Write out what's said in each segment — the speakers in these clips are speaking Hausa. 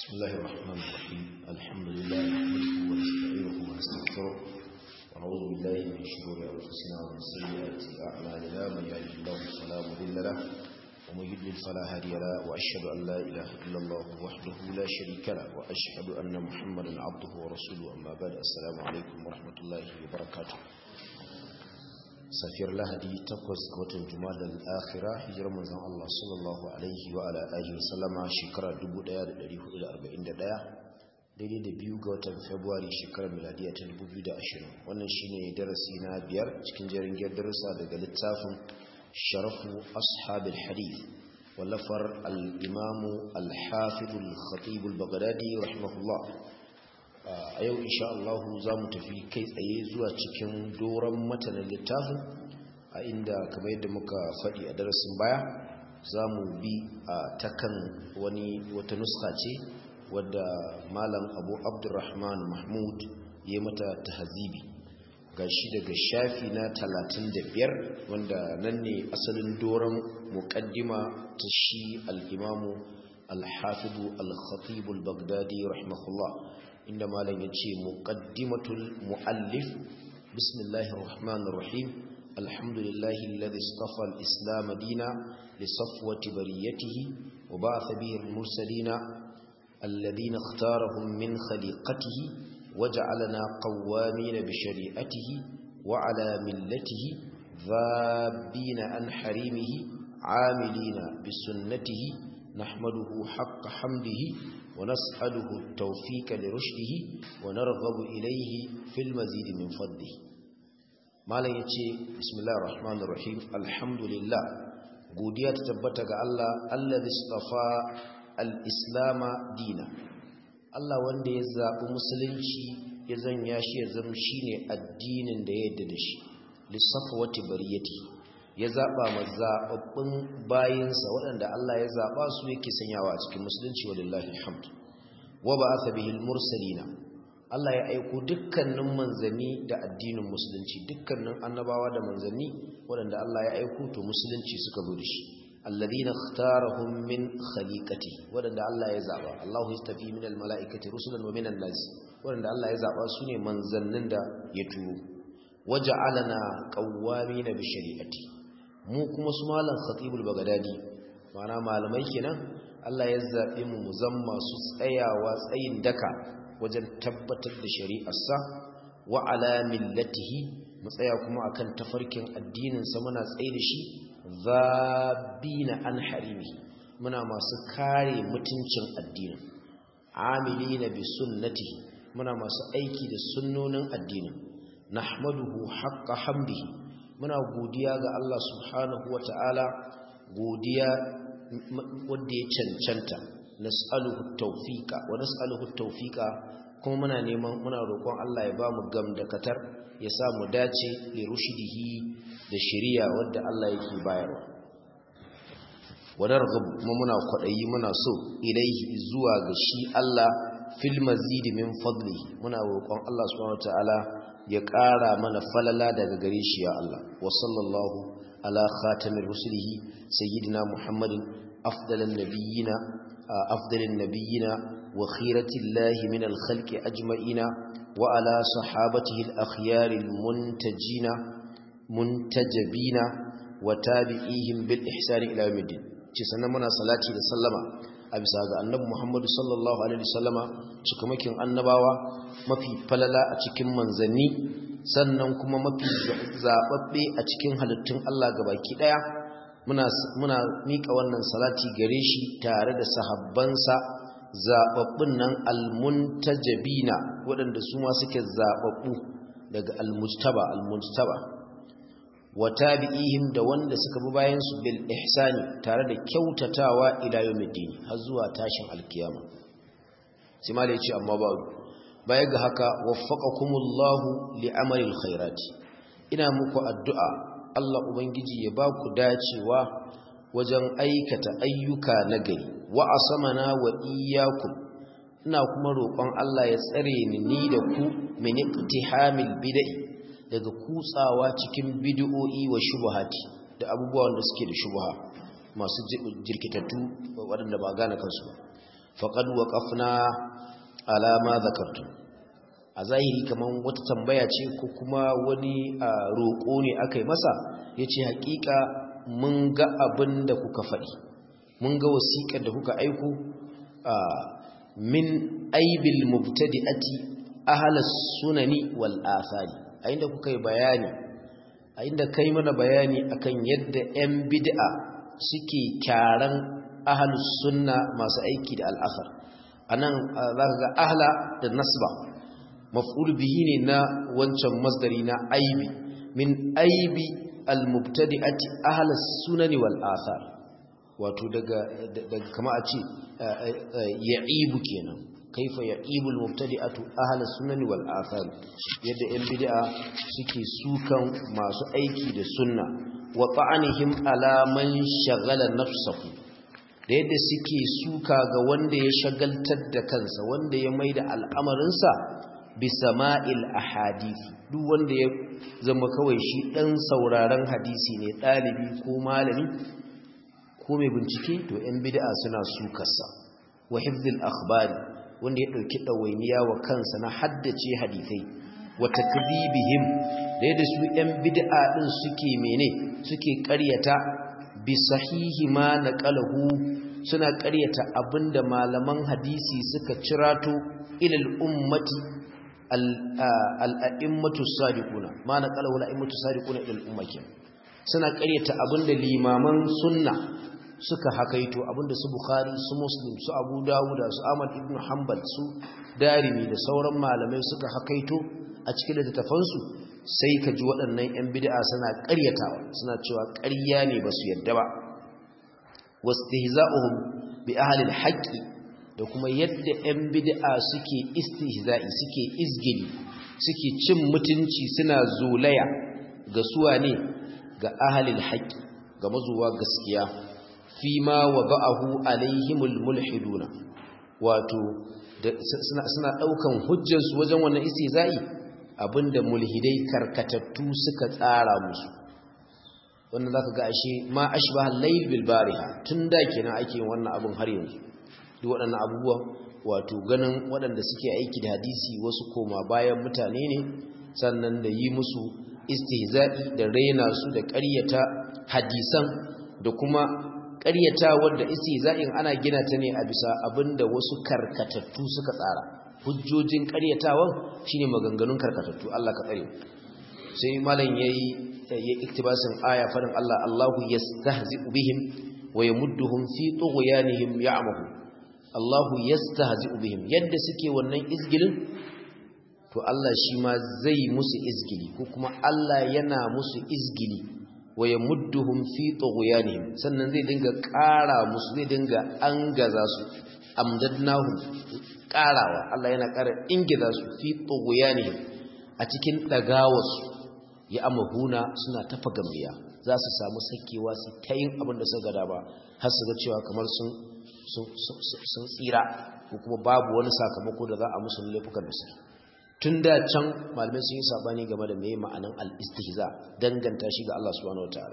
بسم الله الرحمن الرحيم الحمد لله نحمده ونستعينه ونستغفره ونعوذ بالله من شرور انفسنا ومن سيئات اعمالنا من يهده الله فلا مضل له ومن يضلل فلا هادي له واشهد ان لا اله الا الله وحده لا شريك له واشهد ان محمدا عبده ورسوله اما بعد السلام عليكم ورحمه الله وبركاته safiyar lahadi takwas ga watan jumada al'akhira hijirar manzon Allah sallallahu alaihi wa ala alihi wa sallama shekarar 1441 daidai da biyu ga watan february shekarar miladiya ta 2020 wannan shine darasi na biyar cikin jerin giyar darussa daga littafin sharafu ashabil hadith wallafar al-imamu al-hafiz al-khatib al-baghdadi rahimahullah a yau insha Allah za mu tafi kai tsaye zuwa cikin doron matanin littafin a inda kamar yadda muka faɗi a darasin baya za mu bi a takan wani wata nuska ce wadda malam abu abdurrahman mahmud ya mata tahzibi ga shi daga shafi na 35 wanda nan ne asalin doron muƙaddima ta shi al'imamu al-hafidu al-khatibu al-baghdadi rahimahullah inda malam ya ce muqaddimatul muallif bismillahir rahmanir rahim alhamdulillahi alladhi istafa al-islam dina li safwati bariyatihi wa ba'atha bihi al-mursalina alladhina ikhtarahum min khaliqatihi waja'alana qawamin bi shari'atihi wa ala millatihi dhabina an harimihi عاملين بسنته نحمده حق حمده ونسأله التوفيق لرشده ونرغب إليه في المزيد من فضله ما لن يتي بسم الله الرحمن الرحيم الحمد لله godiya ta tabbata ga Allah allazi istafa al-islam dina Allah wanda ya zabi musulunci ya zanya shi ya zama shine addinin da ya yarda da shi lisafwati bariyati ya zaba mazababbin bayinsa waɗanda Allah ya zaba su yake sanyawa a cikin musulunci walillahi alhamd wa ba'atha bihil mursalina Allah ya aiko dukkanin manzanni da addinin musulunci dukkanin annabawa da manzanni waɗanda Allah ya aiko to musulunci suka zo da shi alladhina ikhtarahum min khaliqati waɗanda Allah ya zaba Allahu yastafi min almalaikati rusulan wa minan nas waɗanda Allah ya zaba su ne manzannin da ya turo waja'alana qawwamina bi shari'ati mu kuma su malam khatibul bagdadi ma'ana malamai kenan Allah ya zaɓi mu mu zama masu tsayawa tsayin daka wajen tabbatar da shari'arsa wa ala millatihi mu tsaya kuma akan tafarkin addinin sa muna tsaye da shi zabina an harimi muna masu kare mutuncin addinin amilina bi sunnatihi muna masu aiki da sunnonin addinin nahmaduhu haqqa hamdihi muna godiya ga Allah subhanahu wata'ala godiya wanda ya cancanta nas'aluhu tawfiqa wa nas'aluhu tawfiqa kuma muna neman muna roƙon Allah ya bamu gamdakatar ya sa mu dace li rushdihi da shari'a wanda Allah yake bayarwa wa narghab kuma muna kwadayi muna so ilaihi zuwa ga shi Allah fil mazid min fadlihi muna roƙon Allah subhanahu wataala ya ƙara mana falala daga gare shi ya Allah wa sallallahu ala khatamir rusulihi sayyidina muhammadin afdalan nabiyina afdalan nabiyina wa khiratillahi min al-khalqi ajma'ina wa ala sahabatihi al-akhyar al-muntajina muntajabina wa tabi'ihim bil ihsani ila yawmiddin ce sannan muna salati da sallama a bisa ga annabi Muhammadu sallallahu alaihi wasallama cikamakin annabawa mafi falala a cikin manzanni sannan kuma mafi zababbe a cikin halittun Allah gabaki daya muna muna mika wannan salati gare shi tare da sahabbansa zababbun nan almuntajabina waɗanda su ma suke zababbu daga almujtaba almujtaba wa tabi'ihim da wanda suka bi bayan su bil ihsani tare da kyautatawa ila yawmiddin har zuwa tashin alkiyama sai malai ce amma ba baya ga haka waffaqakumullahu li'amalil khairati ina muku addu'a Allah ubangiji ya ba ku dacewa wajen aikata ayyuka nagari wa asamana wa iyyakum ina kuma roƙon Allah ya tsare ni ni da ku min iqtihamil bid'i daga kutsawa cikin bid'o'i wa shubuhati da abubuwan da suke da shubha masu jirkitattu waɗanda ba gane kansu ba faqad waqafna ala ma zakartum a zahiri kaman wata tambaya ce ko kuma wani roƙo ne akai masa yace hakika mun ga abin da kuka faɗi mun ga wasiƙar da kuka aiko min aibil mubtadi'ati ahlas sunani wal athari a inda kuka yi bayani a inda kai mana bayani akan yadda 'yan bid'a suke kyaran ahlus sunna masu aiki da al'asar anan zaka ga ahla da nasba maf'ul bihi ne na wancan masdari na aibi min aibi al-mubtadi'ati ahlus sunani wal athar wato daga daga kama a ce ya'ibu kenan kaifa yaqibul mubtadi'atu ahli sunani wal athar yadda yan bid'a suke sukan masu aiki da sunna wa ta'anihim ala man shagala nafsahu da yadda suke suka ga wanda ya shagaltar da kansa wanda ya maida al'amarinsa bi sama'il ahadith duk wanda ya zama kawai shi dan sauraron hadisi ne dalibi ko malami ko mai bincike to yan bid'a suna sukarsa wa hifzil akhbari wanda ya ɗauki ɗawainiya wa kansa na haddace hadithai wa takdhibihim da yadda su ɗan bid'a ɗin suke mene suke ƙaryata bi sahihi ma naqalahu suna ƙaryata abinda malaman hadisi suka cirato ilal ummati al-a'immatu sadiquna ma naqalahu al-a'immatu sadiquna ilal ummati suna ƙaryata abinda limaman sunna suka hakaito abinda su Bukhari su Muslim su Abu Dawud su Ahmad ibn Hanbal su Darimi da sauran malamai suka hakaito a cikin littattafansu sai ka ji waɗannan 'yan bid'a suna ƙaryatawa suna cewa ƙarya ne ba su yadda ba wastihza'uhum bi ahli al da kuma yadda 'yan bid'a suke istihza'i suke izgili suke cin mutunci suna zolaya ga suwa ne ga ahli al ga mazuwa gaskiya fima wada'ahu alaihimul mulhiduna wato suna daukan hujjar su wajen wannan istizai abinda mulhidai karkatattu suka tsara musu wannan zaka ga ashe ma ashbaha al-layl bil bariha tunda kenan ake yin wannan abun har yanzu duk waɗannan abubuwa wato ganin waɗanda suke aiki da hadisi wasu koma bayan mutane ne sannan da yi musu istihza'i da raina su da ƙaryata hadisan da kuma ƙaryatawar da istihza'in ana gina ta ne a bisa abinda wasu karkatattu suka tsara hujjojin ƙaryatawan shine maganganun karkatattu Allah ka tsare sai malam yayi ya iktibasin aya farin Allah Allahu yastahzi'u bihim wa yamudduhum fi tughyanihim ya'mahu Allahu yastahzi'u bihim yadda suke wannan izgilin to Allah shi ma zai musu izgili ko kuma Allah yana musu izgili wa yamudduhum fi tughyanihim sannan zai dinga ƙara musu zai dinga angaza su amdadnahum ƙarawa Allah yana ƙara ingiza su fi tughyanihim a cikin dagawarsu ya amahuna suna tafa gambiya za su samu sakewa su ta yin abin da suka gada ba har su ga cewa kamar sun tsira ko kuma babu wani sakamako da za a musu laifukan da suke tun da can malamai sun yi sabani game da mai ma'anan al-istihza danganta shi ga Allah subhanahu wataala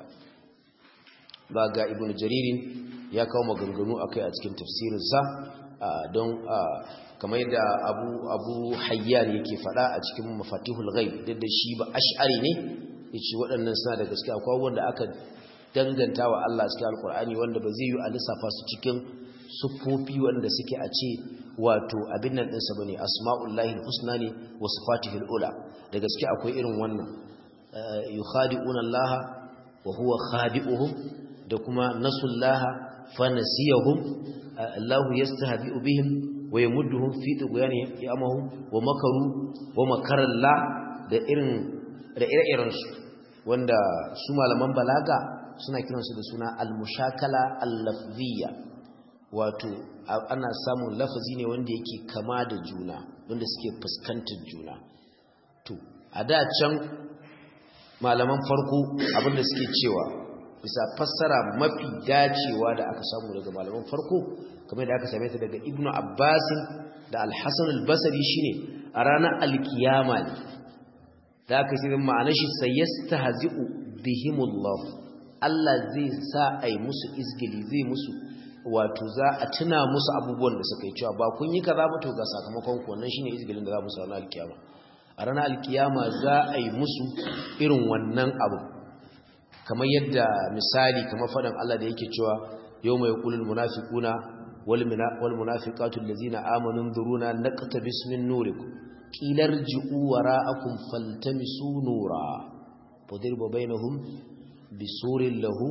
ba ga ibnu jaririn ya kawo maganganu akai a cikin tafsirinsa don kamar yadda abu abu hayyan yake fada a cikin mafatihul ghaib duk da shi ba ash'ari ne yace waɗannan suna da gaskiya akwai wanda aka danganta wa Allah cikin alqur'ani wanda ba zai yi a lissafa su cikin sufofi wanda suke a ce wato abin nan ɗinsa bane asma'ullahi husna ne wa sifatihul ula da gaske akwai irin wannan yukhadi'una Allah wa huwa khadi'uhum da kuma nasullaha fa nasiyahum Allahu yastahzi'u bihim wa yamudduhum fi tughyanihim ya'mahu wa makaru wa makaralla da irin da ire-iren su wanda su malaman balaga suna kiransu da suna al-mushakala al-lafziyya wato ana samun lafazi ne wanda yake kama da juna wanda suke fuskantar juna to a da can malaman farko abinda suke cewa bisa fassara mafi dacewa da aka samu daga malaman farko kamar da aka same ta daga ibnu abbasin da alhassan albasari shine a ranar alkiyama ne da aka shi ma'anar shi sayyastahzi'u bihimullah Allah zai sa ai musu izgili zai musu wato za a tuna musu abubuwan da suka yi cewa ba kun yi kaza ba to ga sakamakon ku wannan shine izgilin da za mu ranar alkiyama a ranar alkiyama za a yi musu irin wannan abu kamar yadda misali kamar faɗin Allah da yake cewa yau mai kulul munafiquna wal munafiqatu allazina amanu dhuruna naqtabis min nurikum qila irji'u wara'akum faltamisu nura fadirba bainahum bisurin lahu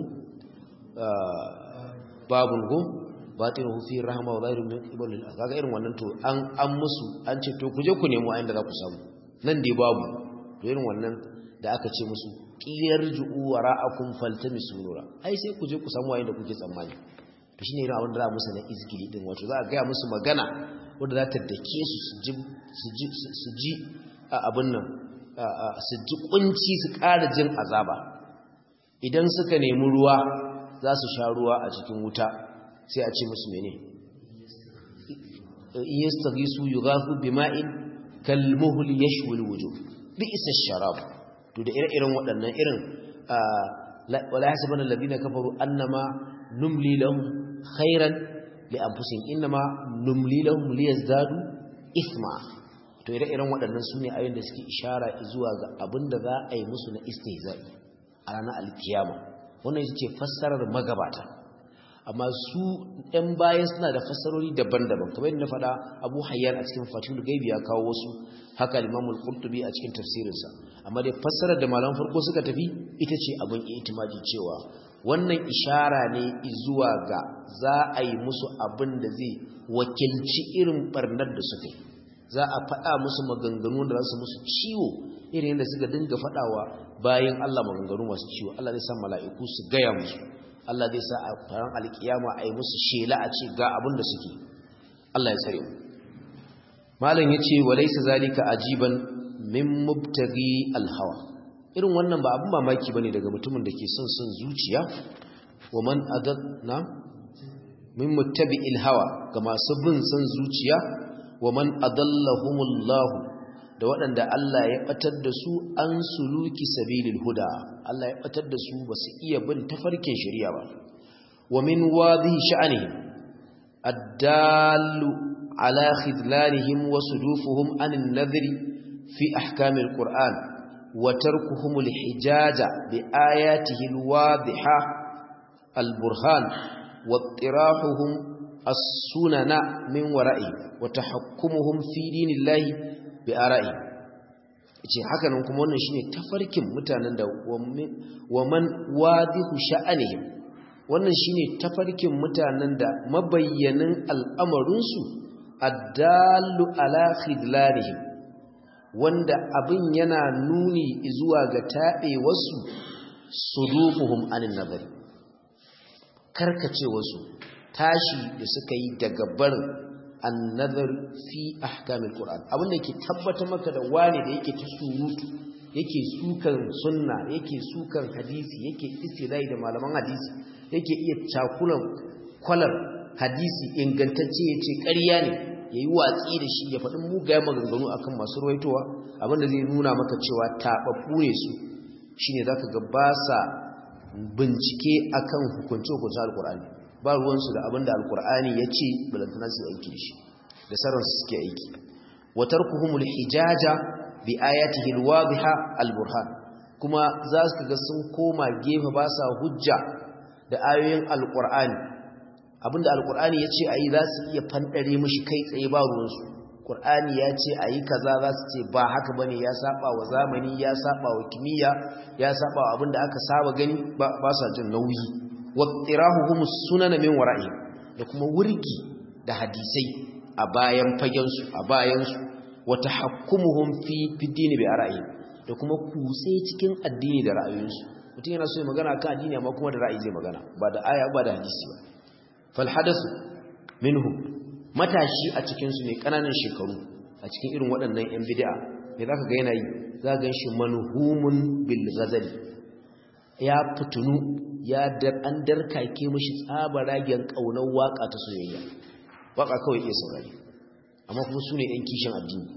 babun gum batinuhu fi rahma wa zahiru min qibalil kaga irin wannan to an an musu an ce to kuje ku nemo ayin da za ku samu nan dai babu to irin wannan da aka ce musu qiyar ju'u wara'akum faltamisu nura ai sai kuje ku samu ayin da kuke tsammani to shine irin abin da za musu na izgili din wato za a ga musu magana wanda za ta dake su su ji su ji su ji abin nan su ji kunci su ƙara jin azaba idan suka nemi ruwa za su sha ruwa a cikin wuta sai a ce musu mene yastagisu yughafu bima'in kalmuhl yashwi alwujuh bi'sa ash-sharab to da ire-iren waɗannan irin wala hasabana alladhina kafaru annama numli lahum khairan li anfusihim inma numli lahum liyazdadu ithma to ire-iren waɗannan sune ayoyin da suke ishara zuwa ga abinda za a yi musu na istihza'i a ranar alkiyama wannan ita ce fassarar magabata amma su ɗan bayan suna da fassarori daban-daban kamar yadda na faɗa abu hayyan a cikin fatihul gaibi ya kawo wasu haka limamul qurtubi a cikin tafsirinsa amma dai fassarar da malaman farko suka tafi ita ce abin itimaji cewa wannan ishara ne zuwa ga za a yi musu abin da zai wakilci irin barnar da suka yi za a faɗa musu maganganu da za su musu ciwo irin yadda suka dinga faɗawa bayan Allah maganganu masu ciwo Allah zai sa mala'iku su gaya musu Allah zai sa a faran alkiyama a yi musu shela a ce ga abin da suke Allah ya tsare mu malam yace walaysa zalika ajiban min mubtaghi alhawa irin wannan ba abin mamaki bane daga mutumin da ke son son zuciya wa man adadna min muttabi'il hawa ga masu bin son zuciya wa man adallahumullahu da waɗanda Allah ya ɓatar da su an suluki sabilil huda Allah ya ɓatar da su ba su iya bin tafarkin shari'a ba wa min wadhihi sha'anihim addallu ala khidlanihim wa sudufuhum anin nadhri fi ahkamil qur'an wa tarkuhum alhijaja bi ayatihi alwadhiha alburhan wa ittirahuhum as-sunana min wara'i wa tahakkumuhum fi dinillahi bi ara'i ce haka nan kuma wannan shine tafarkin mutanen da wa man wadihu sha'anihim wannan shine tafarkin mutanen da mabayyanin al'amarinsu addallu ala khidlanihim wanda abin yana nuni zuwa ga taɓe wasu sudufuhum anin nazari karkace wasu tashi da suka yi daga barin annazar fi ahkamil qur'an abin da yake tabbatar maka da wani da yake ta surutu yake sukan sunna yake sukan hadisi yake istilai da malaman hadisi yake iya cakulan kwalar hadisi ingantacce yace ƙarya ne yayi watsi da shi ya faɗin mugayen maganganu akan masu ruwaitowa abin da zai nuna maka cewa tababbu ne su shine zaka ga ba sa bincike akan hukunce hukuncin alqur'ani ba ruwansu da abinda alkur'ani ya ce balantana su aiki da shi da sauransu suke aiki watar kuhumul hijaja bi ayatihi alwadhiha alburhan kuma za su ga sun koma gefe ba sa hujja da ayoyin alkur'ani abinda alkur'ani ya ce a yi za su iya fandare mashi kai tsaye ba ruwansu Qur'ani ya ce a yi kaza za su ce ba haka ba ne ya saba wa zamani ya saba wa kimiyya ya saba wa abinda aka saba gani ba sa jin nauyi wattirahuhum sunan min wara'i da kuma wurgi da hadisai a bayan fagen su a bayan su wa tahakkumuhum fi bidini bi ara'i da kuma kutse cikin addini da ra'ayoyinsu mutum yana so ya magana kan addini amma kuma da ra'ayi zai magana ba da aya ba da hadisi ba fal hadathu minhum matashi a cikin su mai kananan shekaru a cikin irin waɗannan yan bid'a me zaka ga yana yi zaka ga shi manhumun bil ghazali ya fitunu ya dar an darkake mashi tsabaragen kaunar waka ta soyayya waka kawai iya saurari amma kuma su ne ‘yan kishin addini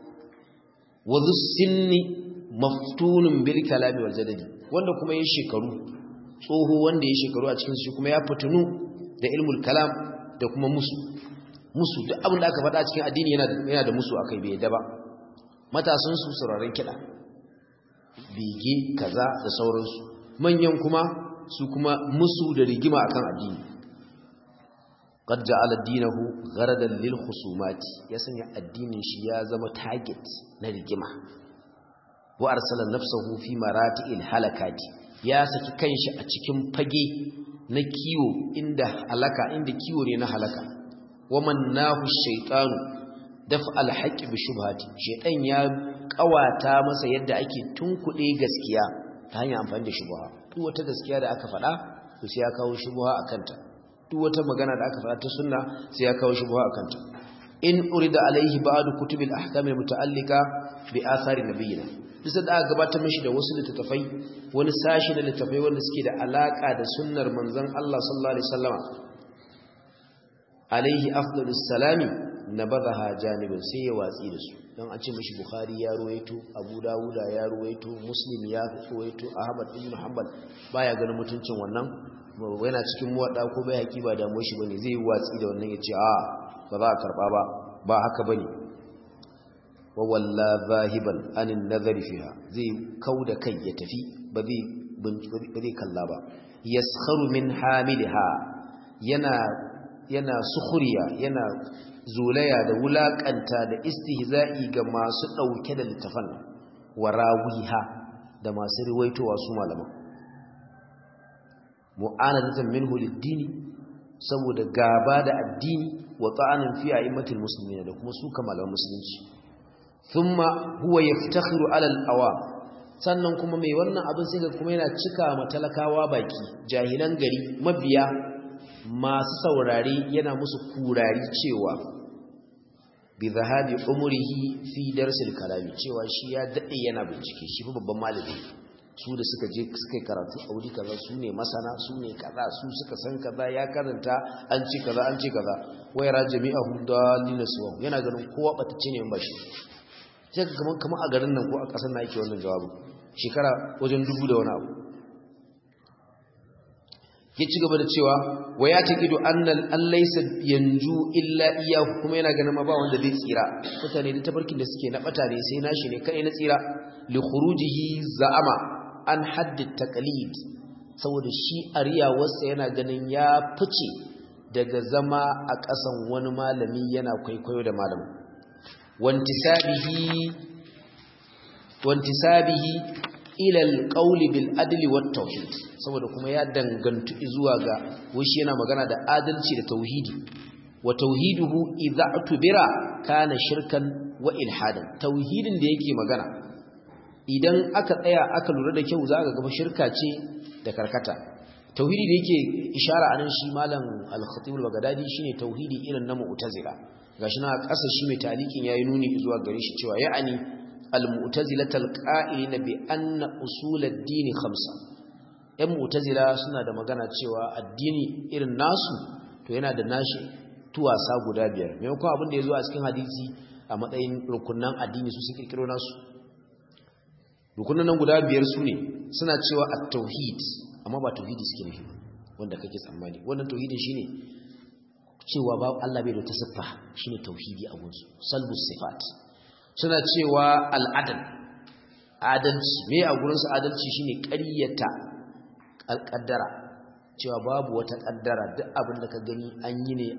wazu sinni maftunin bil kalami wal jadali wanda kuma ya shekaru tsoho wanda ya shekaru a cikin shi kuma ya fitunu da ilmul kalam da kuma musu musu duk abin da aka faɗa cikin addini yana da yana da musu akai bai yadda ba matasan su sauraron kiɗa bege kaza da sauransu manyan kuma su kuma musu da rigima akan addini qad ja'ala dinahu gharadan lil khusumati ya sanya addinin shi ya zama target na rigima wa arsala nafsahu fi marati'il halakati ya saki kanshi a cikin fage na kiwo inda halaka inda kiwo ne na halaka waman nahu shaytanu daf alhaqi bi shubhati shaytan ya kawata masa yadda ake tunkuɗe gaskiya ta hanyar amfani da shubha duk wata gaskiya da aka faɗa to sai ya kawo shubha akan ta duk wata magana da aka faɗa ta sunna sai ya kawo shubha akan ta in urida alaihi ba'du kutubil ahkam almuta'allika bi athari nabiyina duk da aka gabatar mishi da wasu littattafai wani sashi na littattafai wanda suke da alaka da sunnar manzon Allah sallallahu alaihi wasallama alaihi afdalus salami nabadha janibin sai ya watsi da su dan a ce mishi bukhari ya ruwaito abu dawuda ya ruwaito muslim ya ruwaito ahmad ibn hanbal baya ganin mutuncin wannan yana cikin muwadda ko bai haki ba damuwar shi bane zai watsi da wannan yace a ba za a karba ba ba haka bane wa walla zahiban anin nazari fiha zai kauda kai ya tafi ba zai ba zai kalla ba yaskharu min hamilha yana yana sukhriya yana zulaya da wulakanta da istihza'i ga masu dauke da littafan warawiha da masu riwaitowa su malaman mu'anadatan minhu lid-dini saboda gaba da addini wa ta'anin fi a'immatil muslimin da kuma su kamalan musulunci thumma huwa yaftakhiru 'ala al-awam sannan kuma mai wannan abin sai ga kuma yana cika matalakawa baki jahilan gari mabiya masu saurari yana musu kurari cewa bi zahabi umrihi fi darsil kalami cewa shi ya dade yana bincike shi fa babban malami su da suka je suka yi karatu a wuri kaza su ne masana su ne kaza su suka san kaza ya karanta an ce kaza an ce kaza wayara jami'ahum dalina suwa yana ganin kowa batacce ne ba shi sai ka kaman kaman a garin nan ko a kasar na yake wannan jawabin shekara wajen dubu da wani abu ya ci gaba da cewa wa ya taqidu annal allaysa yanju illa iyyahu kuma yana ganin ma ba wanda zai tsira mutane da tafarkin da suke na bata ne sai nashi ne kai na tsira li khurujihi za'ama an haddi taqlid saboda shi ariyawarsa yana ganin ya fice daga zama a ƙasan wani malami yana kwaikwayo da malamin wantisabihi wantisabihi ila alqawli bil adli wat tauhid saboda kuma ya dangantu zuwa ga wishi yana magana da adalci da tauhidi wa tauhiduhu idza tubira kana shirkan wa ilhadan tauhidin da yake magana idan aka tsaya aka lura da kyau zaka ga shirka ce da karkata tauhidi da yake ishara anan shi malam al-khatib al-baghdadi shine tauhidi irin na mu'tazila gashi na ƙasa shi mai talikin yayi nuni zuwa gare shi cewa ya'ani al-mu'tazilata al-qa'ilina bi anna usul ad-din khamsa ɗan mu'tazila suna da magana cewa addini irin nasu to yana da nashi tuwasa guda biyar maimakon abin da ya zo a cikin hadisi a matsayin rukunan addini su su kirkiro nasu rukunan nan guda biyar su ne suna cewa at-tauhid amma ba tauhidi suke nufi wanda kake tsammani wannan tauhidin shine cewa ba Allah bai da ta siffa shine tauhidi a gunsu salbus sifat suna cewa al'adal adalci me a gurinsu adalci shine ƙaryata alƙaddara cewa babu wata ƙaddara duk abin da ka gani an yi ne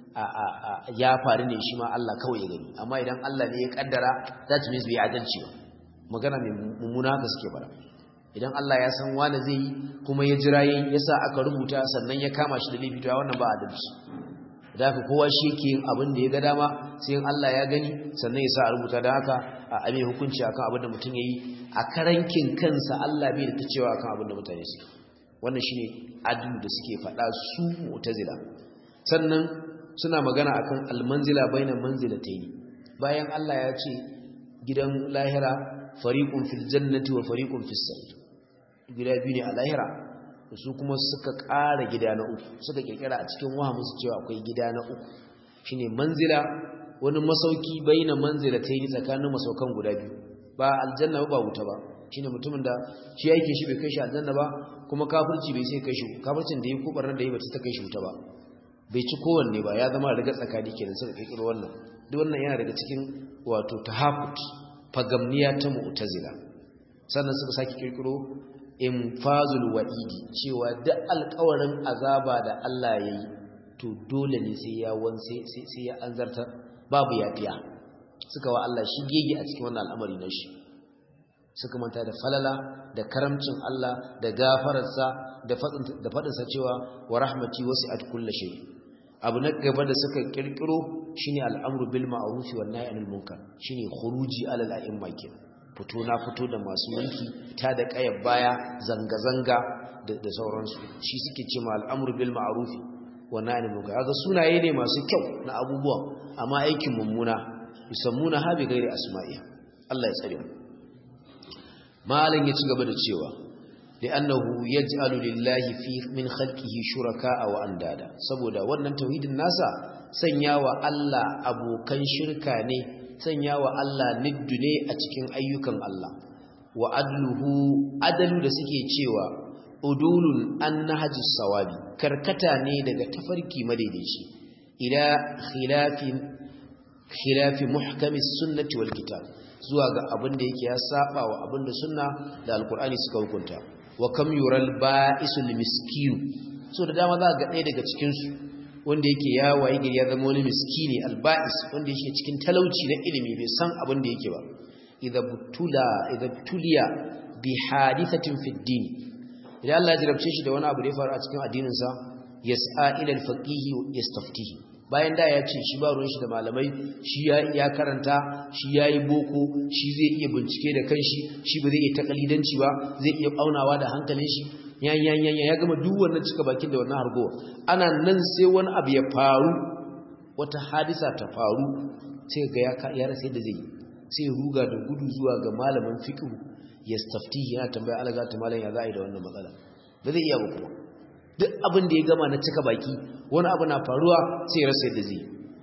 ya faru ne shi ma Allah kawai ya gani amma idan Allah ne ya ƙaddara that means bai adalci ba magana mai mummuna haka suke bara idan Allah ya san wani zai yi kuma ya jira yin ya sa aka rubuta sannan ya kama shi da laifi to wannan ba adalci da haka kowa shi yake yin abin da ya ga dama sai Allah ya gani sannan ya sa a rubuta da haka a ame hukunci akan abin da mutum yayi a karankin kansa Allah bai da ta cewa akan abin da mutane suke wannan shine adu da suke faɗa su mu'tazila sannan suna magana akan almanzila bainan manzilatayn bayan Allah ya ce gidan lahira fariqun fil jannati wa fariqun fis sa'ir gida biyu ne a lahira su kuma suka ƙara gida na uku suka kirkira a cikin wahamin su cewa akwai gida na uku shine manzila wani masauki baina manzila ta yi tsakanin masaukan guda biyu ba aljanna ba wuta ba shine mutumin da shi yake shi bai kai shi aljanna ba kuma kafirci bai sai kai shi kafircin da yi ko barnar da yi bata ta kai shi wuta ba bai ci kowanne ba ya zama riga tsakani kenan suka kirkiro wannan duk wannan yana daga cikin wato tahafut fagamniya ta mu'tazila sannan suka saki kirkiro infazul wa'idi cewa duk alƙawarin azaba da Allah yayi to dole ne sai ya wanse sai ya anzarta babu yafiya suka wa Allah shi gege a cikin wannan al'amari na shi suka manta da falala da karamcin Allah da gafararsa da faɗinsa cewa wa rahmati wasi'at kulli shay abu na gaba da suka kirkiro shine al'amru bil ma'ruf wan nahy anil munkar shine khuruji alal a'imma kenan fito na fito da masu mulki ta da kayar baya zanga zanga da sauransu shi suke cewa al'amru bil ma'ruf wan nahy anil munkar kaga sunaye ne masu kyau na abubuwan amma aikin mummuna yusammuna ha bi ghairi asma'i Allah ya tsare mu malan ya ci gaba da cewa li'annahu yaj'alu lillahi fi min khalqihi shuraka'a wa andada saboda wannan tauhidin nasa sanyawa Allah abokan shirka ne sanyawa Allah niddu ne a cikin ayyukan Allah wa adluhu adalu da suke cewa udulun an nahjis sawabi karkata ne daga tafarki madaidaici ila khilafin khilafi muhkamis sunnati wal kitab zuwa ga abin da yake ya saba wa abin da sunna da alkur'ani suka hukunta wa kam yural ba'isul miskin so da dama za ga ɗaya daga cikin su wanda yake ya waye gari ya zama wani miskini alba'is wanda yake cikin talauci na ilimi bai san abin da yake ba idza butula idza tuliya bi hadithatin fid din idan Allah ya jarabce shi da wani abu da ya faru a cikin addinin sa yas'a ila al-faqih yastaftihi bayan da ya ce shi ba ruwan shi da malamai shi ya karanta shi ya yi boko shi zai iya bincike da kanshi shi ba zai iya takalidanci ba zai iya aunawa da hankalin shi yanyan ya gama duk wannan cika bakin da wannan hargowa ana nan sai wani abu ya faru wata hadisa ta faru sai ga ya rasa yadda zai sai ruga da gudu zuwa ga malamin fiqh ya staftihi yana tambaya alaga ta malam ya za a yi da wannan matsala ba zai iya ba kuma duk abin da ya gama na cika baki wani abu na faruwa sai ya rasa yadda zai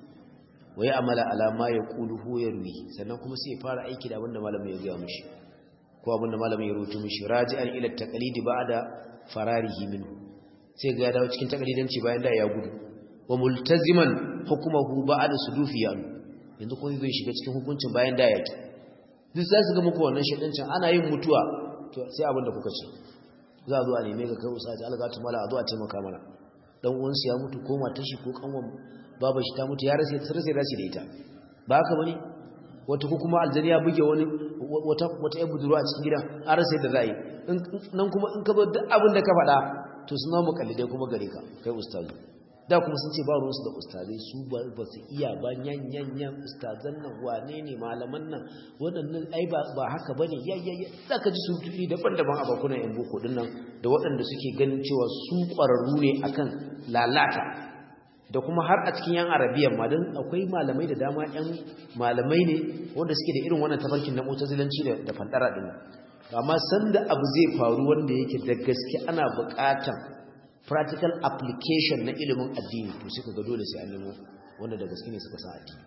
wa ya amala alama ya kulu hu ya ruwi sannan kuma sai ya fara aiki da abin da malamin ya gaya mishi ko abin da malamin ya rubuta mishi raji'an ila taqlidi ba'da fararihi minhu sai ga ya dawo cikin taqlidanci bayan da ya gudu wa multaziman hukmuhu ba'da sudufi ya yanzu kuma zai shiga cikin hukuncin bayan da ya ki duk sai su ga muku wannan shedancin ana yin mutuwa to sai abin da kuka ce za a zo a neme ka kai usa ta algatu mala a zo a taimaka mana dan uwansu ya mutu ko matar shi ko kanwan babar shi ta mutu ya rasa ta rasa rashi da ita ba haka bane wata ko kuma aljani ya buge wani wata wata yan budurwa a cikin gidan an rasa yadda za yi nan kuma in ka zo duk abin da ka faɗa to suna mukallidai kuma gare ka kai ustazu da kuma sun ce ba ruwansu da ustazai su ba su iya ba yan yan yan ustazan nan wane ne malaman nan waɗannan ai ba haka bane ya ya ya za ka ji su tuɗi daban-daban a bakunan yan boko din nan da waɗanda suke ganin cewa su ƙwararru ne akan lalata da kuma har a cikin yan arabiyan ma don akwai malamai da dama yan malamai ne wanda suke da irin wannan tafarkin na mutazilanci da da fandara din amma sanda abu zai faru wanda yake da gaske ana buƙatan practical application na ilimin addini to suka ga dole sai an nemo wanda da gaske ne suka san addini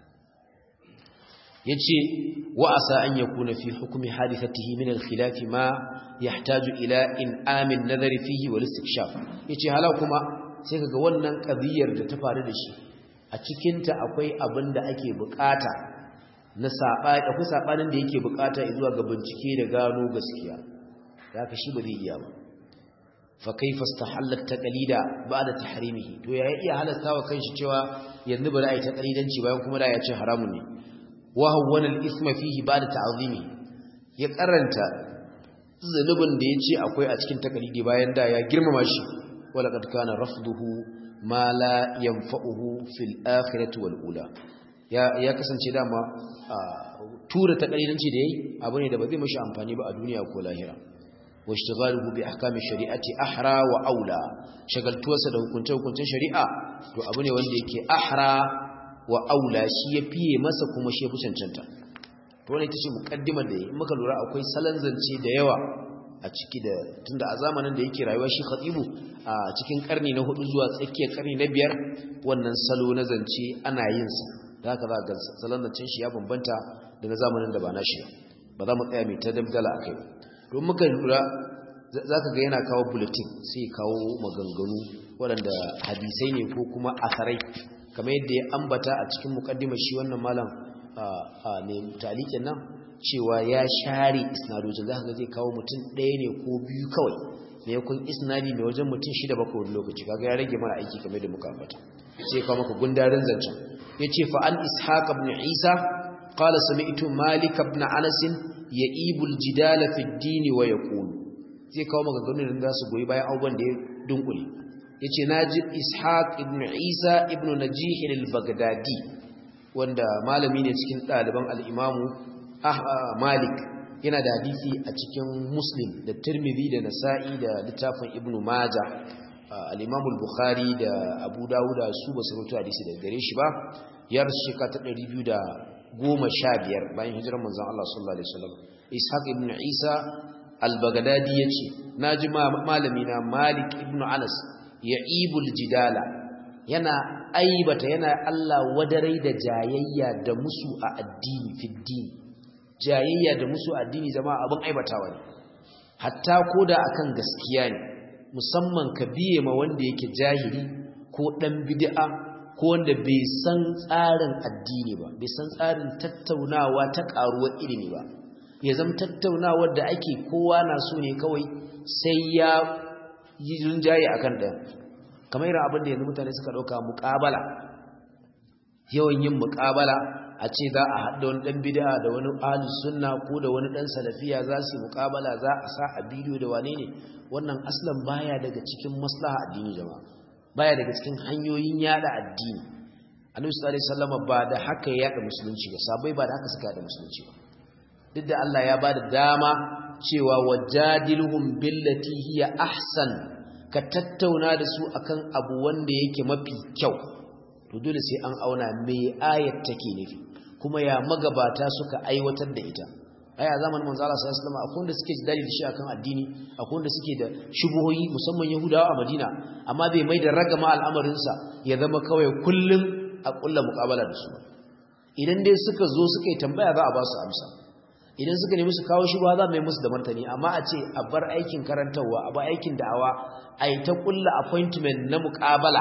yace wa asa an yakuna fi hukmi hadithatihi min al-khilaf ma yahtaju ila in'amin nadari fihi wal istikshaf yace hala kuma sai kaga wannan qadiyar da ta faru da shi a cikin ta akwai abin da ake bukata na sabani akwai sabanin da yake bukata zuwa ga bincike da gano gaskiya haka shi ba zai iya ba fa kaifa istahalla taqlida ba'da tahrimihi to ya iya halasta wa kanshi cewa yanzu bari ai taqlidanci bayan kuma da ya ce haramun ne wa hawwana al-ithma fihi ba'da ta'zimi ya karanta zulubin da yace akwai a cikin taqlidi bayan da ya girmama shi wala kad kana rafduhu ma la yanfa'uhu fil akhirati wal ula ya ya kasance dama tura taqlidanci da yayi abu ne da ba zai mashi amfani ba a duniya ko lahira واشتغاله باحكام الشريعه احرى واولى shagaltuwarsa da hukunce-hukuncen shari'a to abu ne wanda yake ahra wa aula shi ya fiye masa kuma shi ya fi cancanta to wannan ita ce mukaddimar da in muka lura akwai salon zance da yawa a ciki da tunda a zamanin da yake rayuwa shi khatibu a cikin karni na hudu zuwa tsakiyar karni na biyar wannan salo na zance ana yin sa da haka za ga salon zancen shi ya bambanta da na zamanin da ba na shi ba za mu tsaya mai ta dabdala akai don muka lura zaka ga yana kawo bulletin sai kawo maganganu waɗanda hadisai ne ko kuma asarai kamar yadda ya ambata a cikin mukaddimar shi wannan malam ne talikin nan cewa ya share isnadojin zaka ga zai kawo mutum ɗaya ne ko biyu kawai ne kun isnadi mai wajen mutum shida bakwai wani lokaci kaga ya rage mana aiki kamar da muka ambata sai kawo maka gundarin zancen yace fa an ishaq ibn isa qala sami'tu malik ibn anas ya'ibul jidala fi ad-din wa yaqul zai kawo maka ganin da su goyi bayan abubuwan da ya dunkule yace naji ishaq ibn isa ibn najih al-baghdadi wanda malami ne cikin ɗaliban al-imamu malik yana da hadisi a cikin muslim da tirmidhi da nasa'i da littafin ibn majah al-imamu al-bukhari da abu dawuda su ba su rubuta hadisi daga gare shi ba ya rasu shekara ta 215 bayan hijirar manzon Allah sallallahu alaihi wasallam ishaq ibn isa al-baghdadi yace naji malami na malik ibn anas ya'ibul jidala yana aibata yana Allah wadarai da jayayya da musu a addini fiddini jayayya da musu a addini zama abin aibatawa ne hatta koda akan gaskiya ne musamman ka biye ma wanda yake jahili ko dan bid'a ko wanda bai san tsarin addini ba bai san tsarin tattaunawa ta karuwar ilimi ba ya zama tattaunawar da ake kowa na so ne kawai sai ya yi rinjaye akan ɗaya kamar irin abin da yanzu mutane suka ɗauka muƙabala yawan yin muƙabala a ce za a haɗa wani ɗan bida da wani ahlus sunna ko da wani ɗan salafiya za su yi muƙabala za a sa a bidiyo da wane ne wannan aslan baya daga cikin maslaha addini jama'a baya daga cikin hanyoyin yada addini annabi sallallahu alaihi wasallam ba da haka ya yada musulunci ba sabai ba da haka suka yada musulunci ba duk da Allah ya bada dama cewa wajadilhum billati hiya ahsan ka tattauna da su akan abu wanda yake mafi kyau to dole sai an auna me ayat take nufi kuma ya magabata suka aiwatar da ita ai a zamanin manzo Allah sallallahu alaihi wasallam akwai wanda suke jidali da shi akan addini akwai wanda suke da shubuhoyi musamman Yahudawa a Madina amma bai mai da ragama al'amarin sa ya zama kawai kullum a kulla muqabala da su idan dai suka zo suka yi tambaya za a ba su amsa idan suka nemi su kawo shubha za mu yi musu da martani amma a ce a bar aikin karantarwa a bar aikin da'awa a yi ta kulla appointment na muqabala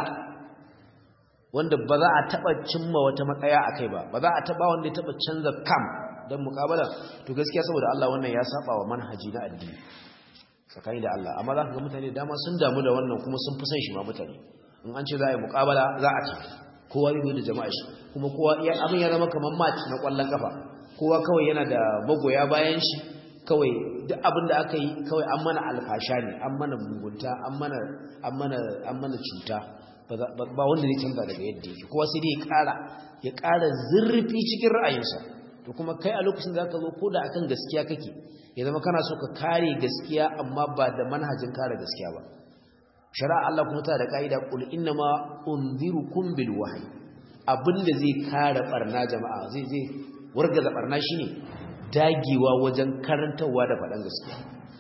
wanda ba za a taba cimma wata matsaya akai ba ba za a taba wanda ya taba canza kam dan muqabala to gaskiya saboda Allah wannan ya saba wa manhaji na addini tsakani da Allah amma za ka ga mutane dama sun damu da wannan kuma sun fi son shi ma mutane in an ce za a yi muqabala za a tafi kowa zai da jama'a shi kuma kowa abin ya zama kamar match na kwallon kafa kowa kawai yana da magoya bayan shi kawai duk abin da aka yi kawai an mana alfasha ne an mana mugunta an mana an mana an mana cuta ba wanda zai canza daga yadda yake kowa sai dai ya ƙara ya ƙara zurfi cikin ra'ayinsa to kuma kai a lokacin da ka zo ko da akan gaskiya kake ya zama kana so ka kare gaskiya amma ba da manhajin kare gaskiya ba shari'a Allah kuma ta da kaida qul innama unzirukum bil wahyi abinda zai kare barna jama'a zai zai wargaza barna shine dagewa wajen karantawa da faɗan gaskiya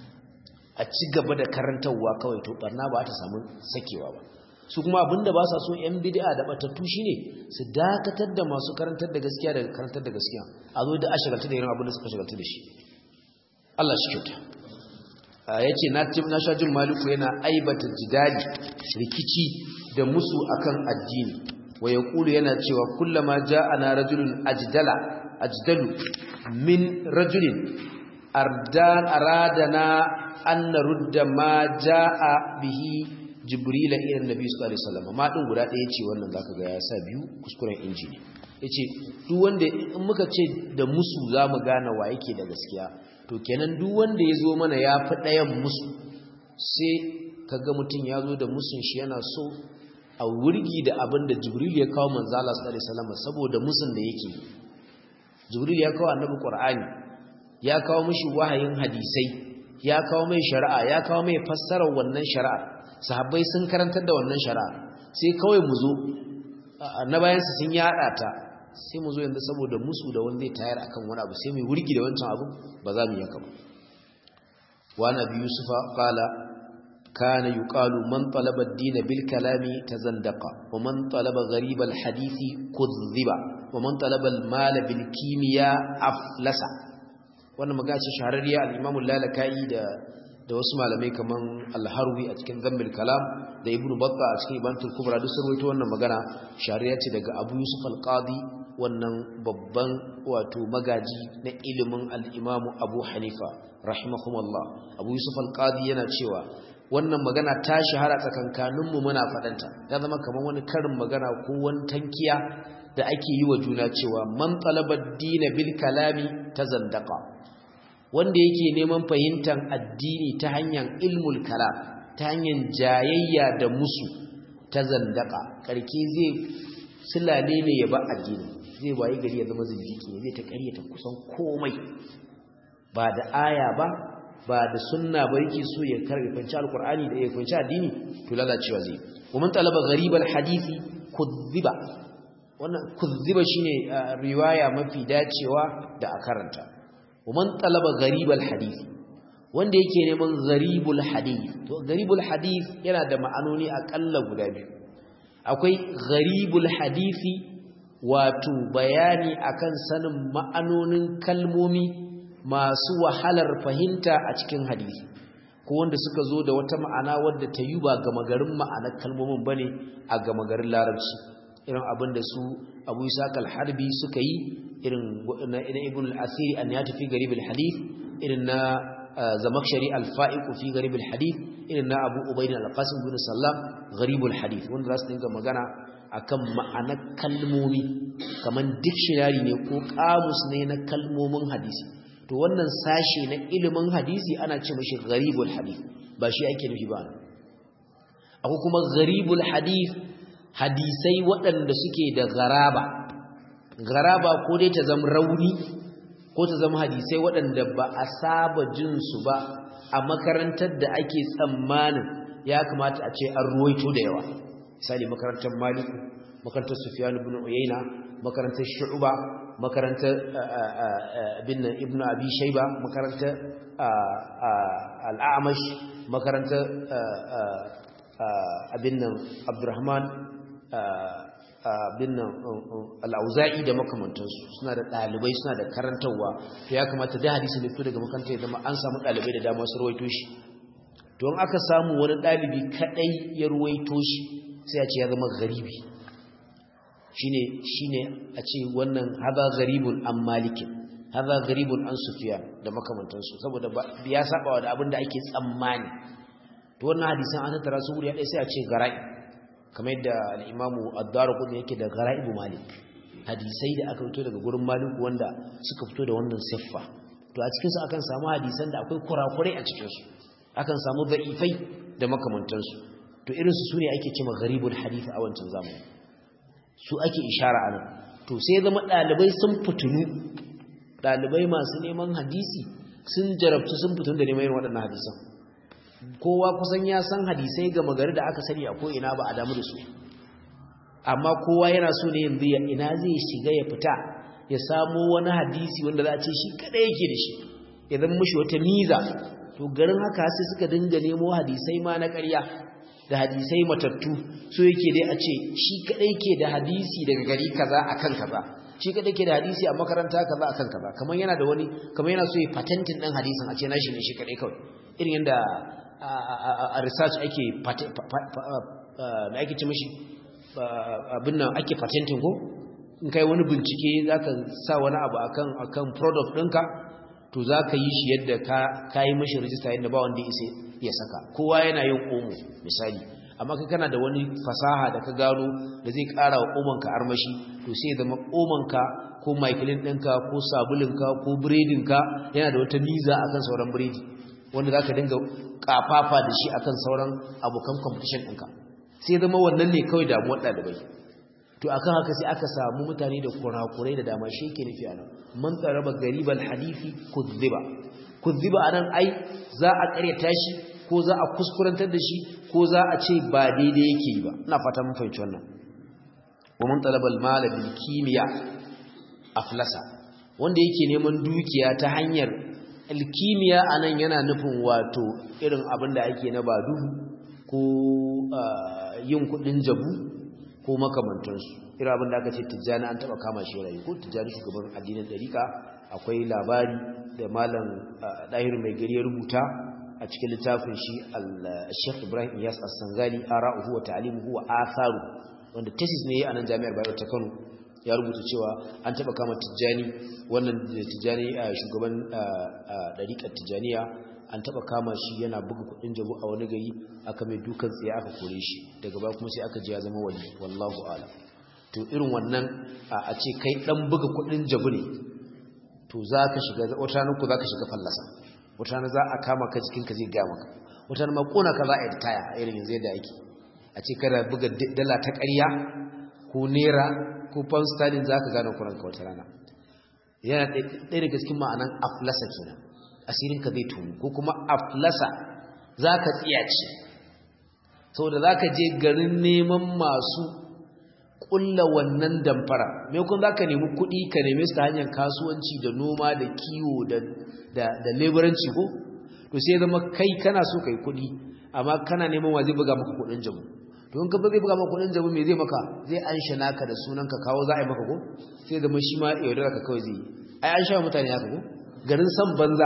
a ci gaba da karantawa kawai to barna ba ta samu sakewa ba su kuma abinda ba sa so yan bid'a da batattu shine su dakatar da masu karantar da gaskiya da karantar da gaskiya a zo da ashagalta da irin abin da suka shagalta da shi Allah shi kyauta yace na na sha jin maliku yana aibata jidali rikici da musu akan addini wa yaqulu yana cewa kullama ja'ana rajulun ajdala ajdalu min rajulin ardan aradana an narudda ma jaa bihi jibrila ila annabi sallallahu alaihi wasallam ma din guda ɗaya ce wannan zaka ga ya sa biyu kuskuren inji ne yace duk wanda in muka ce da musu zamu gane wa yake da gaskiya to kenan duk wanda yazo mana ya fi ɗayan musu sai kaga mutum ya zo da musun shi yana so a wurgi da abin da jibril ya kawo manzo Allah sallallahu alaihi wasallam saboda musun da yake jibril ya kawo annabi qur'ani ya kawo mishi wahayin hadisai ya kawo mai shari'a ya kawo mai fassarar wannan shari'a sahabbai sun karantar da wannan shari'a sai kawai mu zo na bayansu sun yada ta sai mu zo yanzu saboda musu da wanda ya tayar akan wani abu sai mu wurgi da wancan abu ba za mu yi haka ba wa nabi yusufa qala kana yuqalu man talaba ad-din bil kalami tazandaqa wa man talaba gharib al-hadisi kudhiba wa man talaba al-mal bil kimiya aflasa wannan magana ce shahararriya al-imam al-lalakai da da wasu malamai kaman al-harwi a cikin zammil kalam da ibnu batta a cikin ibantul kubra duk sun rawaito wannan magana shari'a ce daga abu yusuf al-qadi wannan babban wato magaji na ilimin al-imamu abu hanifa rahimahumullah abu yusuf al-qadi yana cewa wannan magana ta shahara tsakankaninmu muna faɗanta ta zama kamar wani karin magana ko wani tankiya da ake yi wa juna cewa man talaba dina bil kalami ta zandaka wanda yake neman fahimtar addini ta hanyar ilmul kalam ta hanyar jayayya da musu ta zandaka karke zai silale ne ya ba addini zai wayi gari ya zama zindiki zai ta karyata kusan komai ba da aya ba ba da sunna ba yake so ya karfanci alkur'ani da ya kunci addini to lalacewa zai ومن طلب غريب الحديث كذب wannan kuzziba shine riwaya mafi dacewa da a karanta ومن طلب غريب الحديث wanda yake neman gharibul hadith to gharibul hadith yana da ma'anoni akalla guda biyu akwai gharibul hadisi wato bayani akan sanin ma'anonin kalmomi masu wahalar fahimta a cikin hadisi ko wanda suka zo da wata ma'ana wadda ta yi ba gama garin ma'anar kalmomin bane a gama garin larabci irin abin da su abu isa harbi suka yi irin na ibn al-asiri an ya tafi garibul hadith irin na zamakshari al-fa'iq fi garibul hadith irin na abu ubayd al-qasim bin sallam garibul hadith wanda za su dinga magana akan ma'anar kalmomi kaman dictionary ne ko kamus ne na kalmomin hadisi to wannan sashe na ilimin hadisi ana ce mashi gharibul hadith ba shi ake nufi ba akwai kuma gharibul hadith hadisai waɗanda suke da garaba garaba ko dai ta zama rauni ko ta zama hadisai waɗanda ba a saba jin su ba a makarantar da ake tsammanin ya kamata a ce an ruwaito da yawa misali makarantar maliku makarantar sufyan ibn uyayna makarantar shu'ba makarantar bin ibn abi shayba makarantar al-a'mash makarantar abin nan abdurrahman abin nan al-auza'i da makamantansu suna da dalibai suna da karantarwa to ya kamata da hadisi ne fito daga makarantar da an samu dalibai da dama su ruwaito shi to in aka samu wani dalibi kadai ya ruwaito shi sai a ce ya zama garibi shine shine a ce wannan hadha gharibun an malikin hadha gharibun an sufyan da makamantansu saboda ya saba da abin da ake tsammani to wannan hadisan an tattara su wuri ɗaya sai a ce gara'i kamar yadda al-imamu ad-darqutni yake da gara'ibu malik hadisai da aka fito daga gurin malik wanda suka fito da wannan siffa to a cikin su akan samu hadisan da akwai kurakurai a cikin su akan samu da'ifai da makamantansu to irin su sune ake cewa gharibul hadith a wancan zamani su ake ishara a nan to sai zama ɗalibai sun fitunu ɗalibai masu neman hadisi sun jarabtu sun fitun da neman waɗannan hadisan kowa kusan ya san hadisai ga magari da aka sani a ko'ina ba a damu da su amma kowa yana so ne yanzu ya ina zai shiga ya fita ya samo wani hadisi wanda za a ce shi kaɗai yake da shi ya zama mashi wata miza to garin haka sai suka dinga nemo hadisai ma na ƙarya da hadisai matattu so yake dai a ce shi kadai ke da hadisi daga gari kaza akan kaza shi kadai ke da hadisi a makaranta kaza akan kaza kamar yana da wani kamar yana so ya patentin din hadisin a ce nashi ne shi kadai kawai irin yanda a research ake me ake ce mishi abin nan ake patentin ko in kai wani bincike zaka sa wani abu akan akan product ɗinka to zaka yi shi yadda ka kai mishi register yadda ba wanda ya ya saka kowa yana yin omo misali amma kai kana da wani fasaha da ka gano da zai ƙara wa omonka armashi to sai ya zama omonka ko maikilin ɗinka ko sabulinka ko biredinka yana da wata niza akan sauran biredi wanda za ka dinga ƙafafa da shi akan sauran abokan competition ɗinka sai zama wannan ne kawai damuwar ɗalibai to akan haka sai aka samu mutane da kurakurai da dama shi ke nufi anan man tsaraba garibal hadisi kuzziba kuzziba anan ai za a ƙaryata shi ko za a kuskurantar da shi ko za a ce ba daidai yake yi ba ina fata mun fahimci wannan wa mun talabal mala bil kimiya aflasa wanda yake neman dukiya ta hanyar alkimiya anan yana nufin wato irin abin da ake na badu ko yin kudin jabu ko makamantansu irin abin da aka ce tijjani an taba kama shi rayu ko tijjani shugaban addinin dariƙa akwai labari da malam ɗahir mai gari ya rubuta a cikin littafin shi al-Sheikh Ibrahim Iyas As-Sangali ara'uhu wa ta'limuhu wa atharu wanda thesis ne a nan jami'ar Bayero ta Kano ya rubuta cewa an taba kama Tijjani wannan Tijjani shugaban dariƙar Tijjaniya an taba kama shi yana buga kudin jabu a wani gari aka mai dukan tsaye aka kore shi daga baya kuma sai aka ji ya zama wali wallahu a'lam to irin wannan a ce kai dan buga kudin jabu ne to zaka shiga wata ranar ku zaka shiga fallasa wata ranar za a kama ka jikin ka zai ga maka wata ranar makona ka za a yi taya irin yanzu yadda ake a ce kada buga dala ta ƙarya ko naira ko pound sterling zaka gane kuranka wata rana yana ɗaya daga cikin ma'anan aflasa kenan asirinka zai tunu ko kuma aflasa za ka tsiyace sau da za ka je garin neman masu ƙulla wannan damfara maimakon za ka nemi kuɗi ka nemi su ta hanyar kasuwanci da noma da kiwo da leburanci ko to sai zama kai kana so kai kuɗi amma kana neman wa zai buga maka kuɗin jamu to in ka zai buga maka kuɗin jamu me zai maka zai an naka da sunan ka kawo za a yi maka ko sai zama shi ma yaudara ka kawai zai yi ai an sha mutane haka ko garin san banza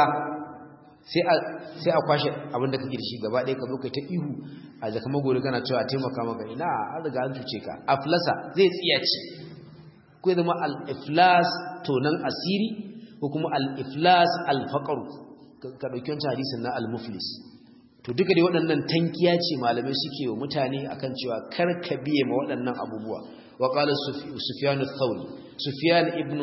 sai a kwashe abin da kake da shi gaba ɗaya ka zo kai ta ihu a jaka magori kana cewa taimaka maka ina an riga an tuce ka aflasa zai tsiyace ko zama al-iflas tonan asiri ko kuma al-iflas al-faqr ka dauki wancan hadisin na al-muflis to duka dai waɗannan tankiya ce malamai suke wa mutane akan cewa kar ka biye ma waɗannan abubuwa wa qala sufyan ath-thawri sufyan ibnu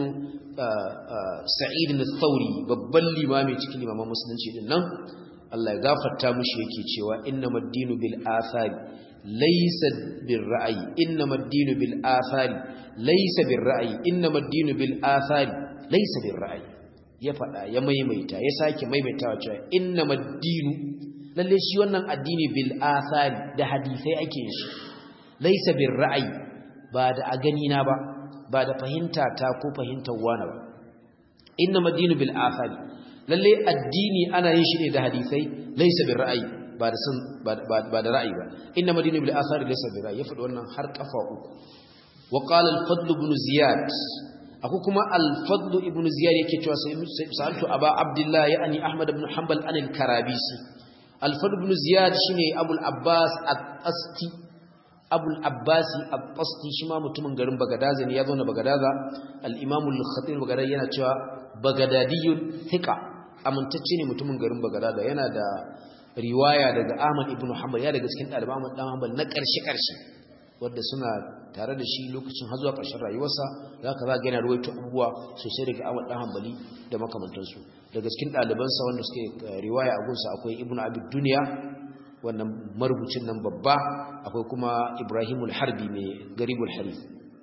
sa'id al-thawri babban limami cikin limaman musulunci din nan Allah ya gafarta mushi yake cewa innamal dinu bil athari laysa bir ra'yi innamal dinu bil athari laysa bir ra'yi innamal dinu bil athari laysa bir ra'yi ya fada ya maimaita ya sake maimaitawa cewa innamal dinu lalle shi wannan addini bil athari da hadisai ake shi laysa bir ra'yi ba da a gani na ba ba da fahimta ta ko fahimtar wani ba inna madinu bil athari lalle addini ana yin shi ne da hadisai laysa bil ra'ayi ba da sun ba da ra'ayi ba inna madinu bil athari laysa bil ra'ayi ya faɗi wannan har kafa uku wa qala al fadl ibn ziyad aku kuma al fadl ibn ziyad yake cewa sa'altu aba abdullah ya'ni ahmad ibn hanbal an al karabisi al fadl ibn ziyad shine abul abbas at-asti abul abbasi al-qasti shi ma mutumin garin bagadaza ne ya zo na bagadaza al-imamu al-khatib bagadaza yana cewa bagadadiyun thiqa amintacce ne mutumin garin bagadaza yana da riwaya daga ahmad ibn hanbal ya daga cikin ɗaliban ahmad dan hanbal na ƙarshe ƙarshe wanda suna tare da shi lokacin har zuwa ƙarshen rayuwarsa zaka za ga yana ruwaito abubuwa sosai daga ahmad dan hanbali da makamantansu daga cikin ɗalibansa wanda suke riwaya a gunsa akwai ibn abi dunya wannan marubucin nan babba akwai kuma Ibrahimul Harbi mai garibul harif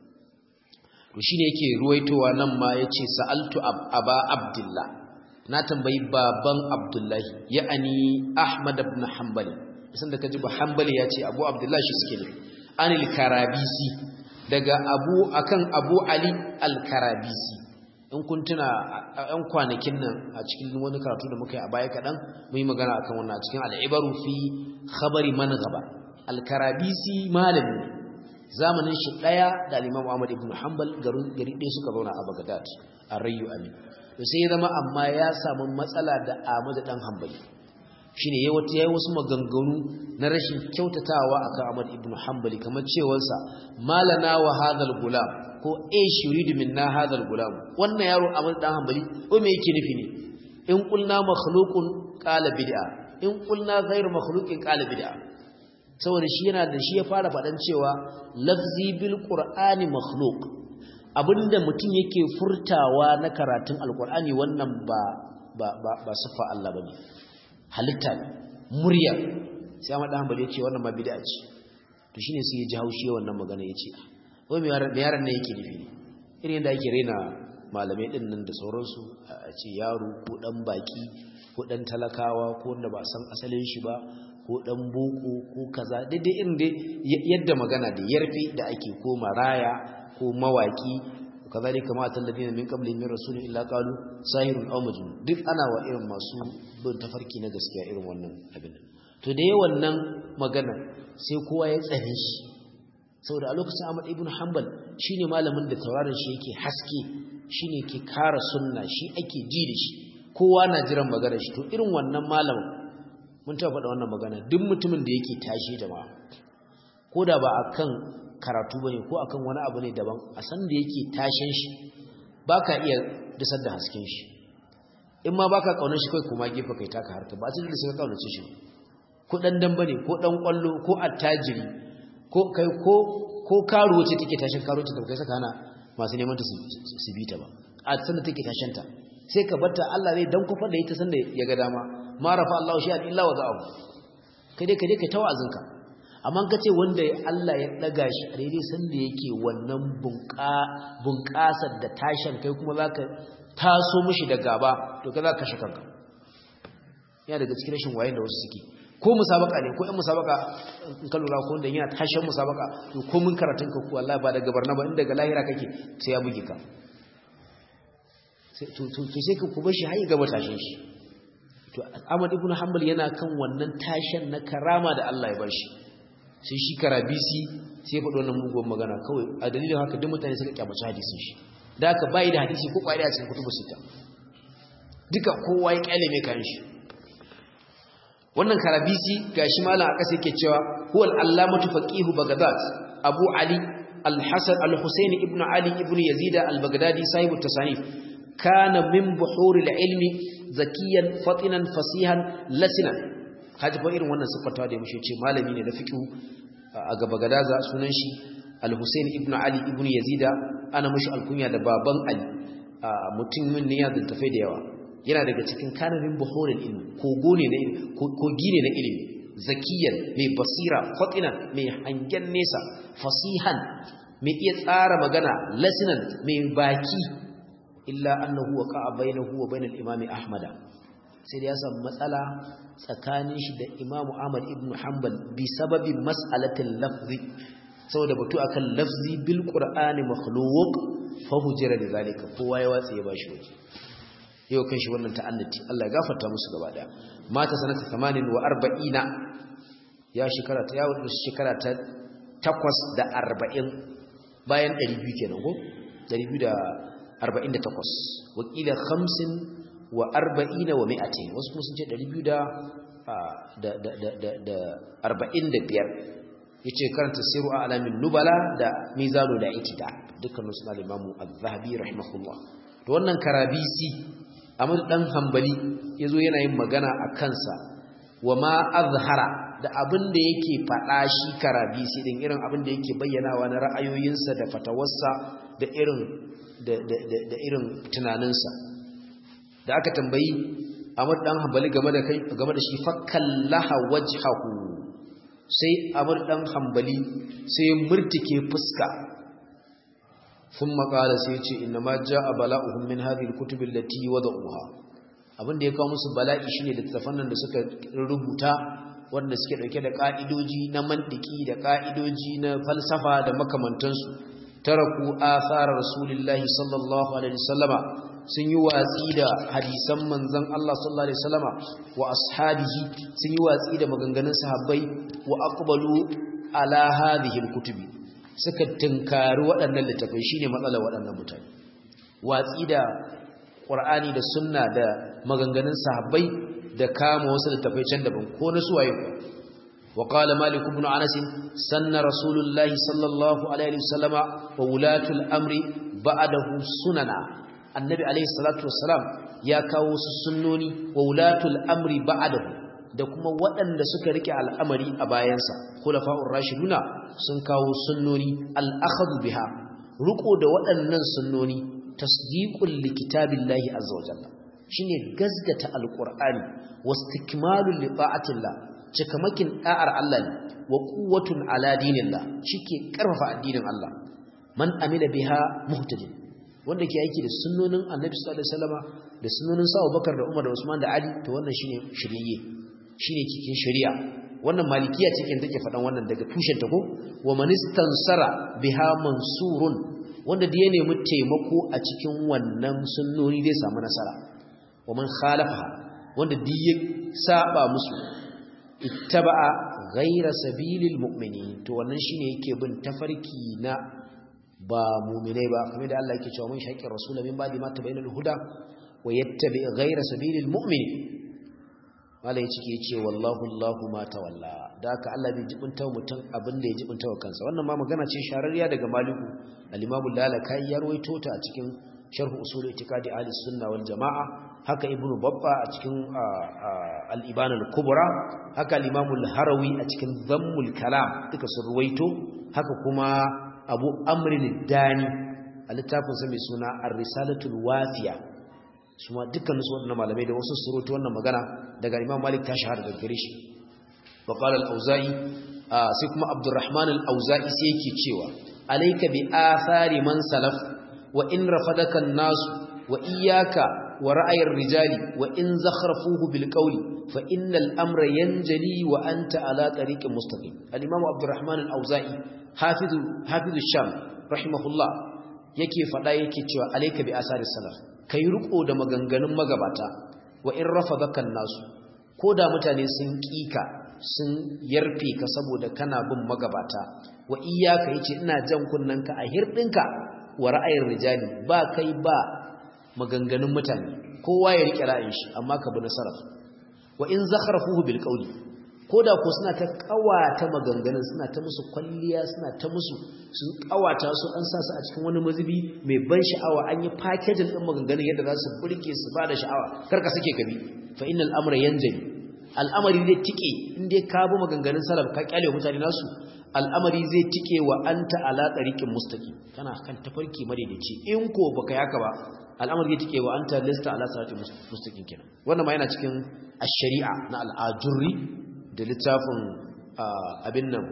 to shine yake ruwaitowa nan ma yace sa'altu aba abdullah na tambayi baban abdullahi ya'ani ahmad ibn hanbal isan da kaji ba hanbali yace abu abdullah shi suke ne anil karabisi daga abu akan abu ali al karabisi in kun tuna a ‘yan kwanakin nan a cikin wani karatu da muka yi a baya kaɗan mun yi magana akan wannan a cikin al'ibaru fi khabari man gaba alkarabisi malami ne zamanin shi ɗaya da al'imam Ahmad ibn Hanbal gari ɗaya suka zauna a Baghdad a Rayu Amin to sai ya zama amma ya samu matsala da Ahmad dan Hanbali shine yayi wata yayi wasu maganganu na rashin kyautatawa akan Ahmad ibn Hanbali kamar cewarsa malana wa hadhal gulam ko e shuridu minna hadal gulam wannan yaro amal dan hanbali ko me yake nufi ne in qulna makhluqun qala bid'a in qulna ghayr makhluqin qala bid'a saboda shi yana da shi ya fara fadan cewa lafzi bil qur'ani makhluq abinda mutum yake furtawa na karatun alqur'ani wannan ba ba ba, ba sifa Allah bane halitta ne murya sai amma dan hanbali yace wannan ma bid'a ce to shine sai ya ji haushi wannan magana yace ko me yaran ne yake nufi irin yadda ake raina malamai din nan da sauransu a ce yaro ko dan baki ko dan talakawa ko wanda ba san asalin shi ba ko dan boko ko kaza daidai irin dai yadda magana da yarfe da ake ko maraya ko mawaki kazalika ma talladina min qabli min rasulin illa qalu sahirun aw majnun duk ana wa irin masu bin tafarki na gaskiya irin wannan abin to da yawan nan magana sai kowa ya tsare shi saboda a lokacin Ahmad ibn Hanbal shine malamin da tauraron shi yake haske shine ke kara sunna shi ake ji da shi kowa na jiran magana shi to irin wannan malamin mun taɓa faɗa wannan magana duk mutumin da yake tashi jama'a ko da ba akan karatu bane ko akan wani abu ne daban a san da yake tashin shi baka iya disar da hasken shi in ma baka kaunar shi kai kuma gefe kai taka harka ba sai da sai ka kaunace shi ko dan dan bane ko dan kwallo ko attajiri ko kai ko ko karuwa ce take tashin karuwa ce da kai saka hana masu neman ta su bi ta ba a san da take tashin ta sai ka batta Allah zai dan kofar da ita san da ya ga dama ma rafa Allah shi illa wa za'u kai dai kai dai kai tawazinka amma ka ce wanda Allah ya daga shi a daidai sanda yake wannan bunƙasar da tashin kai kuma za ka taso mishi da gaba to ka za ka kashe kanka yana daga cikin rashin wayan da wasu suke ko musabaka ne ko ɗan musabaka in ka lura ko wanda yana tashin musabaka to ko mun karatun ka ko Allah ba daga barna ba inda daga lahira kake sai ya buge ka to sai ka kuma shi har gaba tashin shi to Ahmad ibn Hanbal yana kan wannan tashin na karama da Allah ya bar shi sai shi karabisi sai ya faɗi wannan mugun magana kawai a dalilin haka duk mutane suka kyamaci hadisin shi da haka bai da hadisi ko kwari a cikin kutubu sita duka kowa ya kyale mai kan shi wannan karabisi gashi malam a ƙasa yake cewa huwa al-allamatu faqihu baghdad abu ali al-hasan al-husayn ibn ali ibn yazid al-baghdadi sahibu tasanif kana min buhuril ilmi zakiyan fatinan fasihan lasinan kaji fa irin wannan siffatawa da mushe ce malami ne da fiqh a gaba gadaza sunan shi al-Husayn ibn Ali ibn Yazida ana mushi alkunya da baban Ali mutumin ne ya zantafai da yawa yana daga cikin kanarin buhurin ilmi kogo ne na ilmi kogi ne na ilmi zakiyan mai basira fatinan mai hangen nesa fasihan mai iya tsara magana lasinan mai baki illa annahu waqa'a bainahu wa bainal imami ahmada sai da ya samu matsala tsakanin shi da Imam Ahmad ibn Hanbal bi sababin mas'alatin lafzi saboda batu akan lafzi bil Qur'ani makhluq fa hujira da zalika kowa ya watsi ya bashi waje yau kan shi wannan ta'annati Allah ya gafarta musu gaba daya mata sanata 48 ya shekara ta yawo shekara ta 8 da 40 bayan 200 kenan ko 248 wakila 50 wa arba'ina wa mi'atin wasu kuma sun ce ɗari biyu da arba'in da biyar ya ce karanta siru a alamin nubala da mizano da itida dukkanin suna limamu al-zahabi rahimahullah da wannan karabisi amur ɗan hambali ya zo yana yin magana a kansa wa ma azhara da abin da yake faɗa shi karabisi ɗin irin abin da yake bayyanawa na ra'ayoyinsa da fatawarsa da irin tunaninsa da aka tambayi Ahmad dan Hanbali game da kai game da shi fakallaha wajhahu sai Ahmad dan Hanbali sai murtike fuska thumma qala sai ce inna ma jaa bala'uhum min hadhihi alkutub allati wada'uha abinda ya kawo musu bala'i shine da tafannan da suka rubuta wanda suke dauke da ka'idoji na mantiki da ka'idoji na falsafa da makamantansu taraku athara rasulillahi sallallahu alaihi wasallama sun yi watsi da hadisan manzon Allah sallallahu alaihi wasallama wa ashabihi sun yi watsi da maganganun sahabbai wa aqbalu ala hadhihi alkutubi suka tunkari waɗannan littafai shine matsalar waɗannan mutane watsi da Qur'ani da sunna da maganganun sahabbai da kama wasu littafai can daban ko na suwaye ko وقال مالك بن أنس سن رسول الله صلى الله عليه وسلم وولاة الأمر بعده سننا النبي عليه الصلاة والسلام يا كاوس السنوني وولاة الأمر بعده da kuma waɗanda suka rike al'amari a bayansa khulafa'ur rashiduna sun kawo sunnoni al-akhadhu biha ruko da waɗannan sunnoni tasdiqul likitabillahi azza wa jalla shine gazgata alqur'ani wastikmalul li ta'atillah cikamakin da'ar Allah ne wa quwwatun ala dinillah shike karfafa addinin Allah man amila biha muhtadin wanda ke aiki da sunnonin Annabi sallallahu alaihi wasallama da sunnonin Sa Abubakar da Umar da Usman da Ali to wannan shine shiriye shine cikin shari'a wannan malikiya cikin take faɗan wannan daga tushen ta ko wa manistansara biha mansurun wanda da ya nemi taimako a cikin wannan sunnoni zai samu nasara wa man khalafa wanda duk ya saba musu ittaba'a ghayra sabilil mu'minin to wannan shine yake bin tafarki na ba mu'minai ba kamar da Allah yake cewa mun shaqi rasul min ba'di ma tabayyana al-huda wa yattabi ghayra sabilil mu'minin malai cike ce wallahu Allahu ma tawalla da haka Allah bai jibinta mutum abin da ya jibinta wa kansa wannan ma magana ce shararriya daga Maliku al-Imam Lalakai ya rawaito ta a cikin Sharh Usul I'tiqadi Ahli Sunna wal Jamaa haka Ibn Babba a cikin al-Ibana al-Kubra haka al-Imam al-Harawi a cikin Dhammul Kalam duka sun rawaito haka kuma Abu Amr al-Dani a littafin sa mai suna Ar-Risalatul Wafiya su ma dukkanin su waɗannan malamai da wasu surutu wannan magana daga imam malik ta shahara daga gare shi wa qala al-auza'i sai kuma abdurrahman al-auza'i sai yake cewa alayka bi athari man salaf wa in rafadaka an-nas wa iyyaka wa ra'ayar rijali wa in zakhrafuhu bil qawli fa innal amra yanjali wa anta ala tariqin mustaqim al-imam abdurrahman al-auza'i hafizu hafizu sham rahimahullah yake fada yake cewa alayka bi asari salaf kai riko da maganganun magabata wa in rafadakan nasu ko da mutane sun kika sun yarfe ka saboda kana bin magabata wa iyyaka yace ina jan kunnanka a hirdinka wa ra'ayin rijali ba kai ba maganganun mutane kowa ya rike ra'ayin shi amma ka bi nasara wa in zakharafuhu bil qawli koda ko suna ta kawata maganganun suna ta musu kwalliya suna ta musu sun kawata su an sa su a cikin wani mazubi mai ban sha'awa an yi packaging din maganganun yadda za su burge su ba da sha'awa karka sake gabi fa innal amra yanjali al'amari zai tike in dai ka bi maganganun salaf ka kyale mutane nasu al'amari zai tike wa anta ala tariqin mustaqim kana kan tafarki madaidaici in ko baka yaka ba al'amari zai tike wa anta lista ala siratin mustaqim kenan wannan ma yana cikin ash-shari'a na al-ajurri da littafin abin nan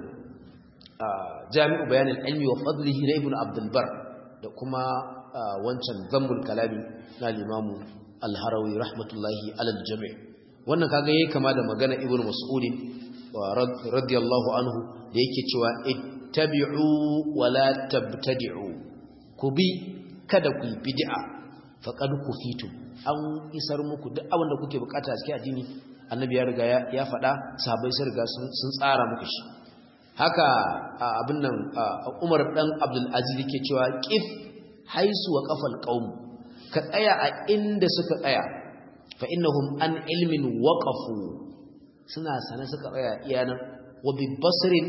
jami'u bayanin ilmi wa fadlihi na ibn abdulbar da kuma wancan zambul kalami na limamu alharawi rahmatullahi alal jami' wannan kaga yayi kama da magana ibn mas'udin radiyallahu anhu da yake cewa ittabi'u wa la tabtadi'u ku bi kada ku bid'a faqad kufitum an isar muku duk abin da kuke bukata a cikin addini annabi ya riga ya faɗa sahabbai sun riga sun tsara muku shi haka abin nan Umar dan Abdul Aziz yake cewa qif haisu wa qafal qaum ka tsaya a inda suka tsaya fa innahum an ilmin waqafu suna sana suka tsaya iyanan wa bi basrin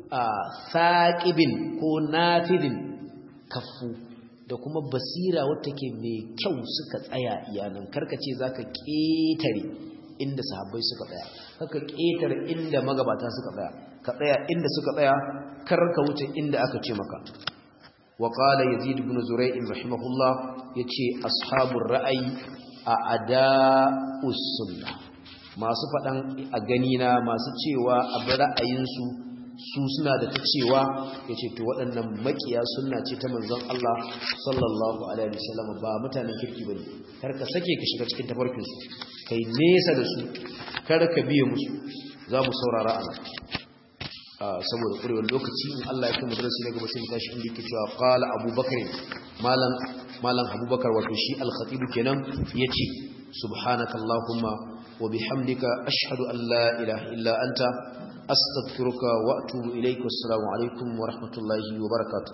thaqibin ko nafidin kaffu da kuma basira wata ke mai kyau suka tsaya iyanan karkace zaka ketare inda sahabbai suka tsaya haka ƙetar inda magabata suka tsaya ka tsaya inda suka tsaya kar ka wuce inda aka ce maka wa qala yazid ibn zurayh rahimahullah yace ashabur ra'ayi a ada'us sunnah masu fadan a gani na masu cewa a bi ra'ayinsu su suna da ta cewa yace to waɗannan makiya sunna ce ta manzon Allah sallallahu alaihi wasallam ba mutanen kirki bane kar ka sake ka shiga cikin tafarkin su kai nesa da su kar ka biye musu za mu saurara a nan saboda ƙurewar lokaci in Allah ya kai madarasi na gaba sai mu tashi inda yake cewa qala abubakar malam malam abubakar wato shi al-khatib kenan yace subhanakallahumma wa bihamdika ashhadu an la ilaha illa anta astaghfiruka wa atubu ilaik assalamu alaikum wa rahmatullahi wa barakatuh